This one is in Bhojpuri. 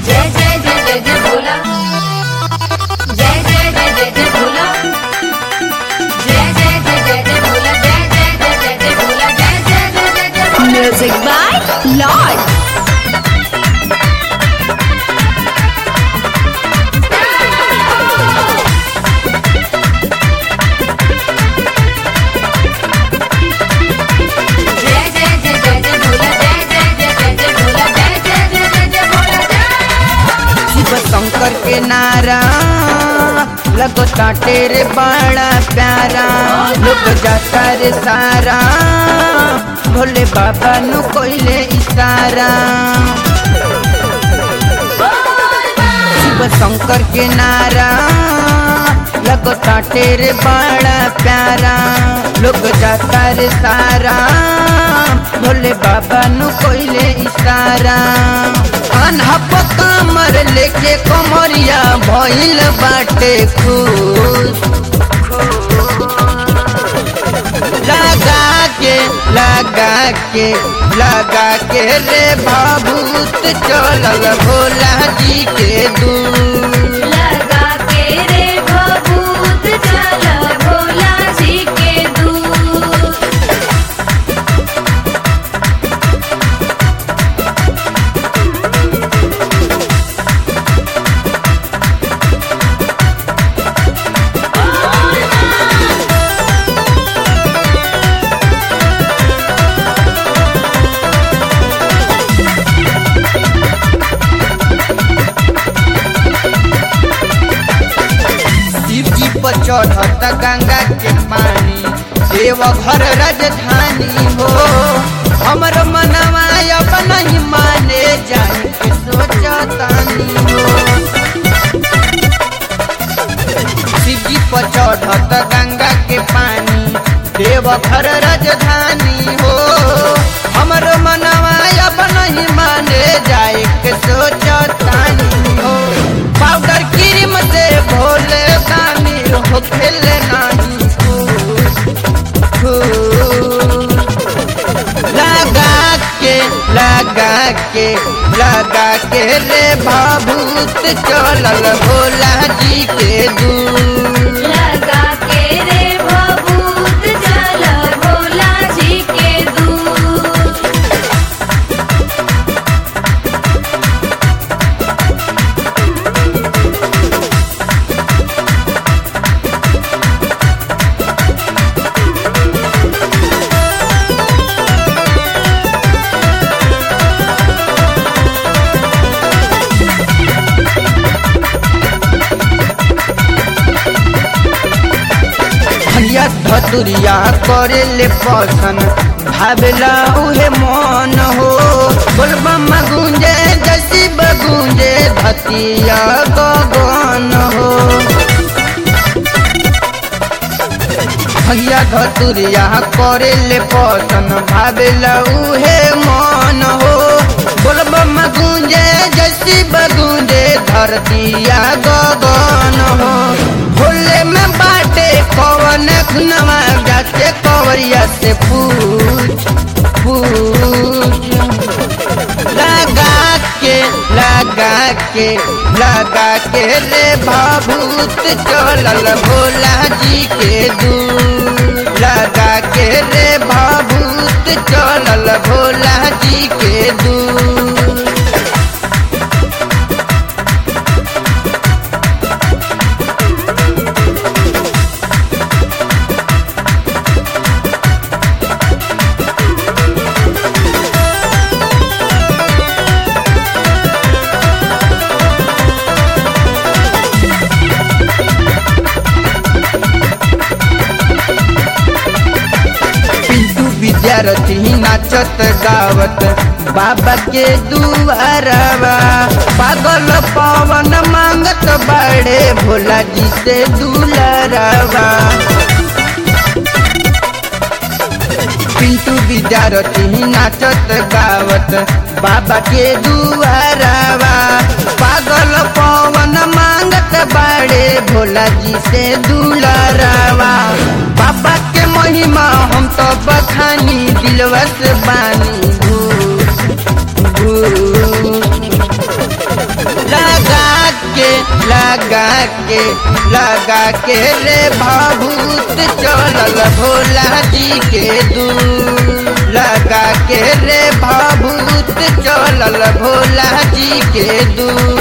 जय जय जय जय जय भोला जय जय जय जय जय भोला जय जय जय जय जय भोला जय जय जय जय जय भोला जय जय जय जय जय भोला Music by Lord. जय जय जय जय जय भोला जय जय जय जय जय भोला जय जय जय जय जय भोला जय शिव शंकर के नारा लगता तेरे बड़ा प्यारा लोग जाता रे सारा भोले बाबा नु कोइले इशारा शिव शंकर के नारा लगता तेरे बड़ा प्यारा लोग जाता रे सारा भोले बाबा नु कोइले इशारा अनहप कमर लेके कमरिया भइल बाटे खुश लगा के लगा के लगा के रे भाभूत चलल भोला जी के दूर लगा के रे भभूत चल भोला जी के दूर शिव जी पर चढ़त गंगा के पानी देव घर राजधानी हो हमर मनवा अब नहीं माने जाए के सोचतानी हो शिव जी पर चढ़त गंगा के पानी देव घर राजधानी हो हमर मनवा अब नहीं माने जाए के सोचतानी हो पाउडर क्रीम से भोले दानी हो खेले नहीं खुश खुश लगा के लगा के लगा के रे भाभूत चलल भोला जी के दूर लगा के रे भभूत चल भोला जी के दूर भैया धतुरिया करे ले पसन भावेला उहे मन हो बोलबम गुंजे जसी बगुंजे धतिया गगन हो भैया धतुरिया करे ले पसन भावेला उहे मन हो बोलबम गुंजे जसी बगुंजे धरतिया गगन हो भोले में बाटे कवन खुनवा जाते कवरिया से पूछ पूछ लगा के लगा के लगा के रे भाभूत चलल भोला जी के दूर लगा के रे भाभूत चलल भोला जी के दूर पिंटू विद्यार्थी नाचत गावत बाबा के दुआरवा पागल पवन मांगत बड़े भोला जी से दुलरवा पिंटू विद्यार्थी नाचत गावत बाबा के दुआरवा पागल पवन मांगत बड़े भोला जी से दुलरवा बाबा के महिमा हम तो बखानी दिलवा से बानी घूस घूस लगा के लगा के रे भाभूत चलल भोला जी के दूर लगा के रे भाभूत चलल भोला जी के दूर